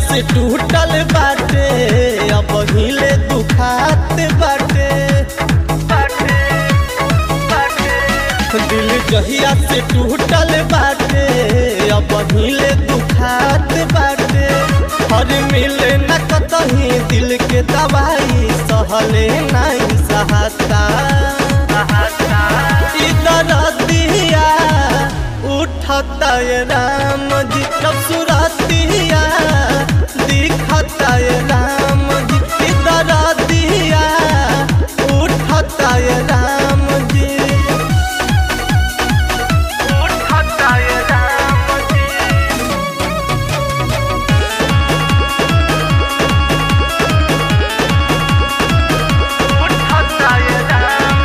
से टूटल बाटे अब हिले दुखात बाटे दिल जहिया से टूटल बाटे अब हिले दुखात बाटे हर मिले न कतही दिल के दवाई सहले नहीं सहाता इधर दिया उठता ये राम जी जब सुरतिया दिखता ये राम जी इधर दिया उठता ये राम जी उठता ये राम जी उठता ये राम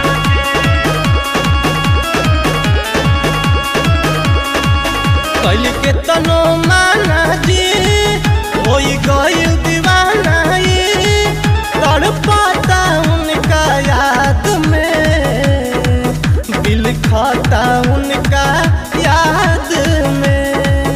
कैल के तनो माना जी होई गइल दीवाना ये तड़पाता उनका याद में दिल खाता उनका याद में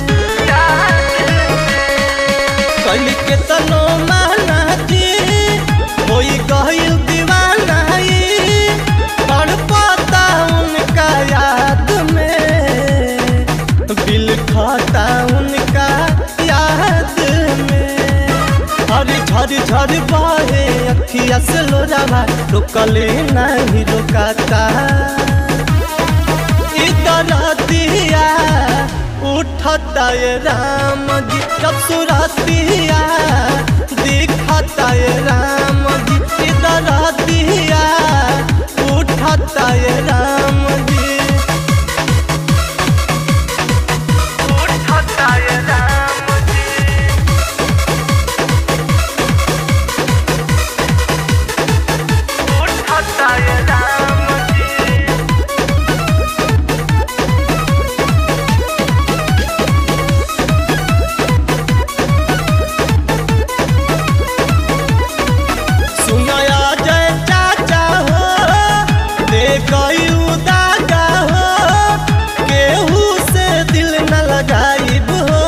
कैल के तनो माना जी होई गइल दीवाना ये तड़पाता उनका याद में दिल खाता उनका याद में हर झर झर बहे अखिया से लोरावा रुकले नहीं रुकाता इधर दिया उठता ये राम जी जब सुरतिया दिखता ये राम जी इधर दिया उठता ये राम जी उठता ये राम जी उठता ये राम जी सुनया जय चाचा हो दे गई दागा हो केहू से दिल न लगाइब हो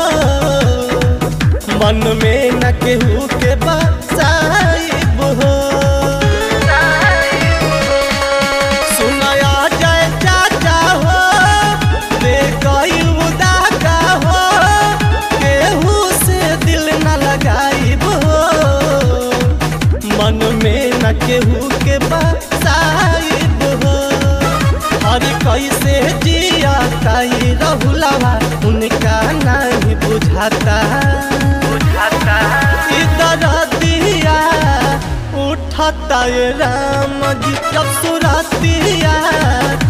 मन में न केहू के बसाइब हो सुनया जय चाचा हो दे गई दागा हो केहू से दिल न लगाइब हो मन में न केहू के बसाइब हो और कैसे जिया ताई रहुलवा उनका नहीं बुझाता बुझाता इधर दिया उठता ये राम जी जब सुरतिया